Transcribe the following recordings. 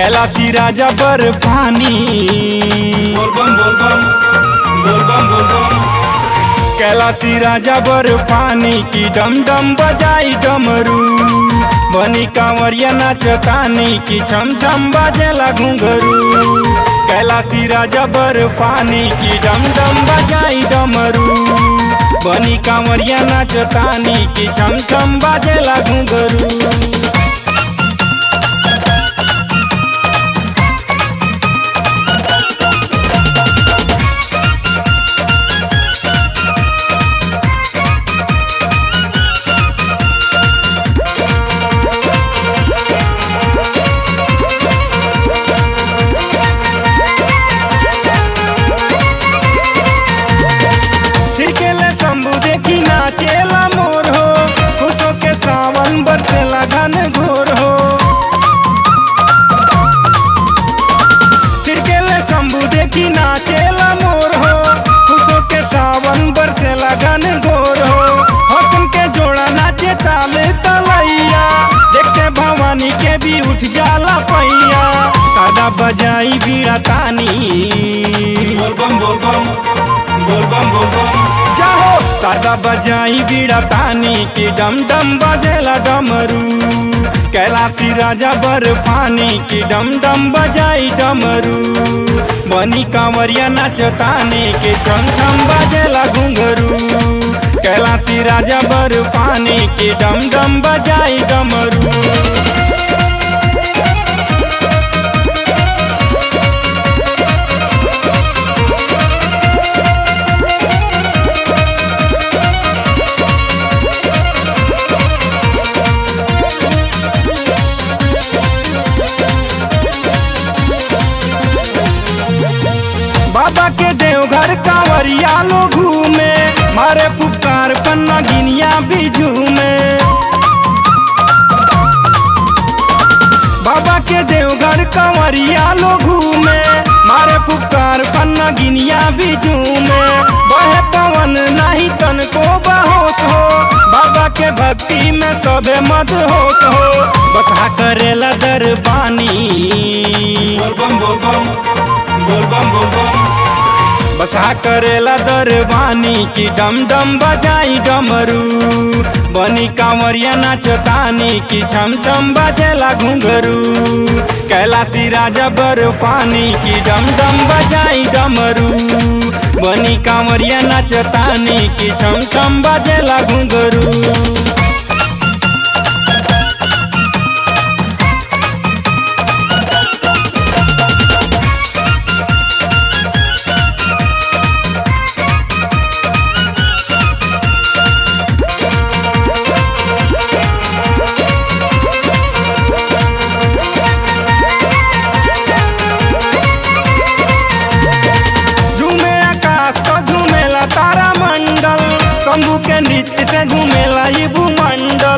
कैलाशी राजा बर्फानी बोल बम बोल बम बोल बम बोल बम कैलाशी राजा बर्फानी की डम डम बजाई डमरू बनी कांवरिया नाचतानी की छम छम बाजेला घुंघरू कैलाशी राजा बर्फानी की डम डम बजाई डमरू बनी कांवरिया नाचतानी की छम छम बाजेला घुंघरू छिड़केले शंभू देखी नाचेला मोर हो खुशो के सावन बरसेला घन घोर हो छिड़केले शंभू देखी नाचेला मोर हो खुशो के सावन बरसेला घन घोर हो हसन के जोड़ा नाचे ताले तलैया देखते भवानी के भी उठ जाला पैया सादा बजाई बीड़ा तानी बोल बम बोल बम बोल बम बोल बम जाहो सादा बजाई बीड़ा तानी की डम डम बजेला डमरू कैलाशी राजा बर्फानी की डम डम बजाई डमरू बनी कांवरिया नाचतानी के छम छम बजेला घुंघरू कैलाशी राजा बर्फानी की डम डम बजाई डमरू बाबा के देवघर कांवरिया लो घूमे मारे पुकार पन्ना गिनिया भी झूमे बाबा के देवघर कांवरिया लो घूमे मारे पुकार पन्ना गिनिया भी झूमे बहे पवन नहीं तन को बहोश हो बाबा के भक्ति में सबे मद होत हो बता करेला दरबानी बोल बम बोल बम बोल बम बोल बम बसा करेला दरबानी की डम डम बजाई डमरू बनी कांवरिया नाचतानी की छम छम बजेला घुंघरू कैलाशी राजा बर्फानी की डम डम बजाई डमरू बनी कांवरिया नाचतानी की छम छम बजेला घुंघरू झूमे आकाश तो झूमेला तारा मंडल शंभू के नृत्य से झूमेला ये भूमंडल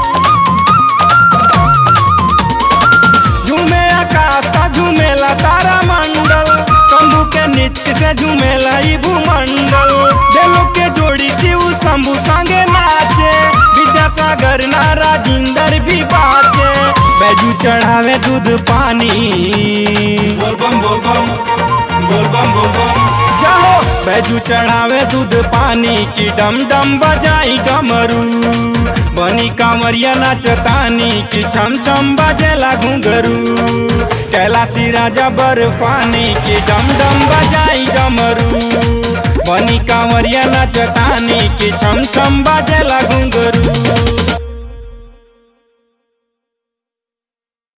झूमे आकाश तो झूमेला तारा मंडल शंभू के नृत्य से झूमेला ये भूमंडल देलो के जोड़ी शिव शंभू संगे नाचे विद्यासागर ना राजिंदर भी बाचे बैजू चढ़ावे दूध पानी बोल बम बोल बम बोल बम बोल बम जाओ बैजू चढ़ावे दूध पानी की डम डम बजाई डमरू बनी कांवरिया नाचतानी की छम छम बजेला घुंघरू कैलाशी राजा बर्फानी की डम डम बजाई डमरू बनी कांवरिया नाचतानी की छम छम बजेला घुंघरू